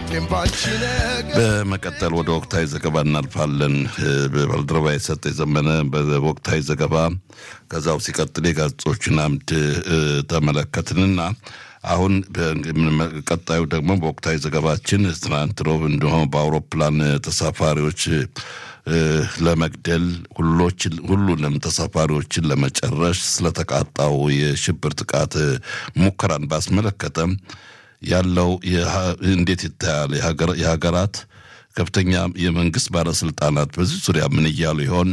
በመቀጠል ወደ ወቅታዊ ዘገባ እናልፋለን። በባልደረባ የሰጠ የዘመነ በወቅታዊ ዘገባ ከዛው ሲቀጥል የጋዜጦችን አምድ ተመለከትንና አሁን ቀጣዩ ደግሞ በወቅታዊ ዘገባችን ትናንት ሮብ እንደሆነ በአውሮፕላን ተሳፋሪዎች ለመግደል ሁሉንም ተሳፋሪዎችን ለመጨረሽ ስለተቃጣው የሽብር ጥቃት ሙከራን ባስመለከተ ያለው እንዴት ይታያል? የሀገራት ከፍተኛ የመንግስት ባለስልጣናት በዚህ ዙሪያ ምን እያሉ ይሆን?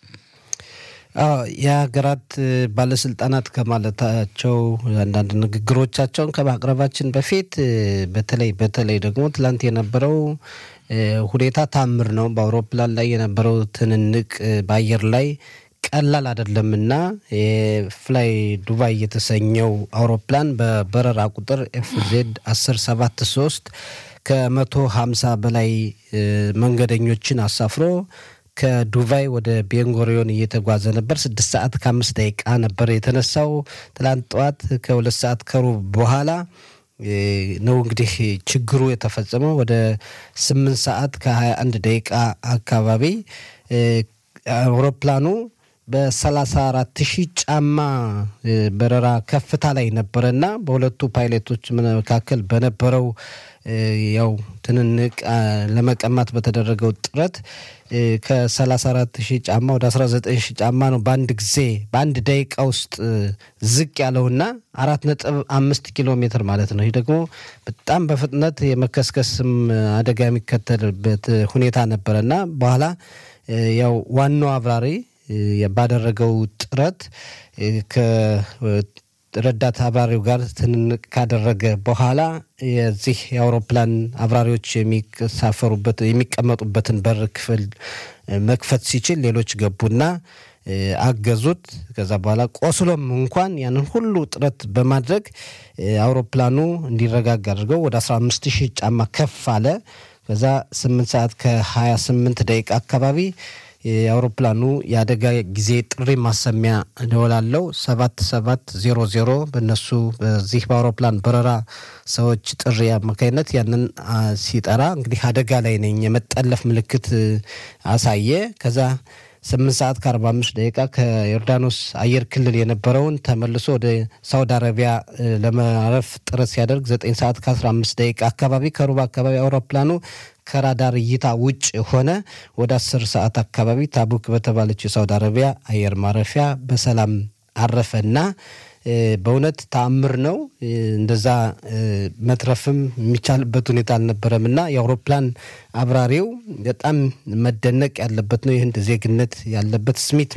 የሀገራት ባለስልጣናት ከማለታቸው አንዳንድ ንግግሮቻቸውን ከማቅረባችን በፊት በተለይ በተለይ ደግሞ ትላንት የነበረው ሁኔታ ታምር ነው። በአውሮፕላን ላይ የነበረው ትንንቅ በአየር ላይ ቀላል አይደለምና የፍላይ ዱባይ የተሰኘው አውሮፕላን በበረራ ቁጥር ኤፍዜድ 1073 ከመቶ ሀምሳ በላይ መንገደኞችን አሳፍሮ ከዱባይ ወደ ቤንጎሪዮን እየተጓዘ ነበር። ስድስት ሰዓት ከአምስት ደቂቃ ነበር የተነሳው። ትላንት ጠዋት ከሁለት ሰዓት ከሩብ በኋላ ነው እንግዲህ ችግሩ የተፈጸመው። ወደ ስምንት ሰዓት ከሀያ አንድ ደቂቃ አካባቢ አውሮፕላኑ በሰላሳ አራት ሺህ ጫማ በረራ ከፍታ ላይ ነበረና በሁለቱ ፓይለቶች መካከል በነበረው ያው ትንንቅ ለመቀማት በተደረገው ጥረት ከ34 ሺህ ጫማ ወደ 19 ሺህ ጫማ ነው በአንድ ጊዜ በአንድ ደቂቃ ውስጥ ዝቅ ያለውና አራት ነጥብ አምስት ኪሎ ሜትር ማለት ነው። ይህ ደግሞ በጣም በፍጥነት የመከስከስም አደጋ የሚከተልበት ሁኔታ ነበረና በኋላ ያው ዋናው አብራሪ ባደረገው ጥረት ረዳት አብራሪው ጋር ትንንቅ ካደረገ በኋላ የዚህ የአውሮፕላን አብራሪዎች የሚሳፈሩበት የሚቀመጡበትን በር ክፍል መክፈት ሲችል ሌሎች ገቡና አገዙት። ከዛ በኋላ ቆስሎም እንኳን ያንን ሁሉ ጥረት በማድረግ አውሮፕላኑ እንዲረጋጋ አድርገው ወደ 15 ሺህ ጫማ ከፍ አለ። ከዛ 8 ሰዓት ከ28 ደቂቃ አካባቢ የአውሮፕላኑ የአደጋ ጊዜ ጥሪ ማሰሚያ ደወላለው ሰባት ሰባት ዜሮ ዜሮ በእነሱ በዚህ በአውሮፕላን በረራ ሰዎች ጥሪ አማካኝነት ያንን ሲጠራ እንግዲህ አደጋ ላይ ነኝ የመጠለፍ ምልክት አሳየ። ከዛ ስምንት ሰዓት ከአርባ አምስት ደቂቃ ከዮርዳኖስ አየር ክልል የነበረውን ተመልሶ ወደ ሳውዲ አረቢያ ለማረፍ ጥረት ሲያደርግ ዘጠኝ ሰዓት ከአስራ አምስት ደቂቃ አካባቢ ከሩብ አካባቢ አውሮፕላኑ ከራዳር እይታ ውጭ ሆነ። ወደ አስር ሰዓት አካባቢ ታቡክ በተባለች የሳውዲ አረቢያ አየር ማረፊያ በሰላም አረፈና በእውነት ተአምር ነው። እንደዛ መትረፍም የሚቻልበት ሁኔታ አልነበረም እና የአውሮፕላን አብራሪው በጣም መደነቅ ያለበት ነው። ይህን ዜግነት ያለበት ስሚት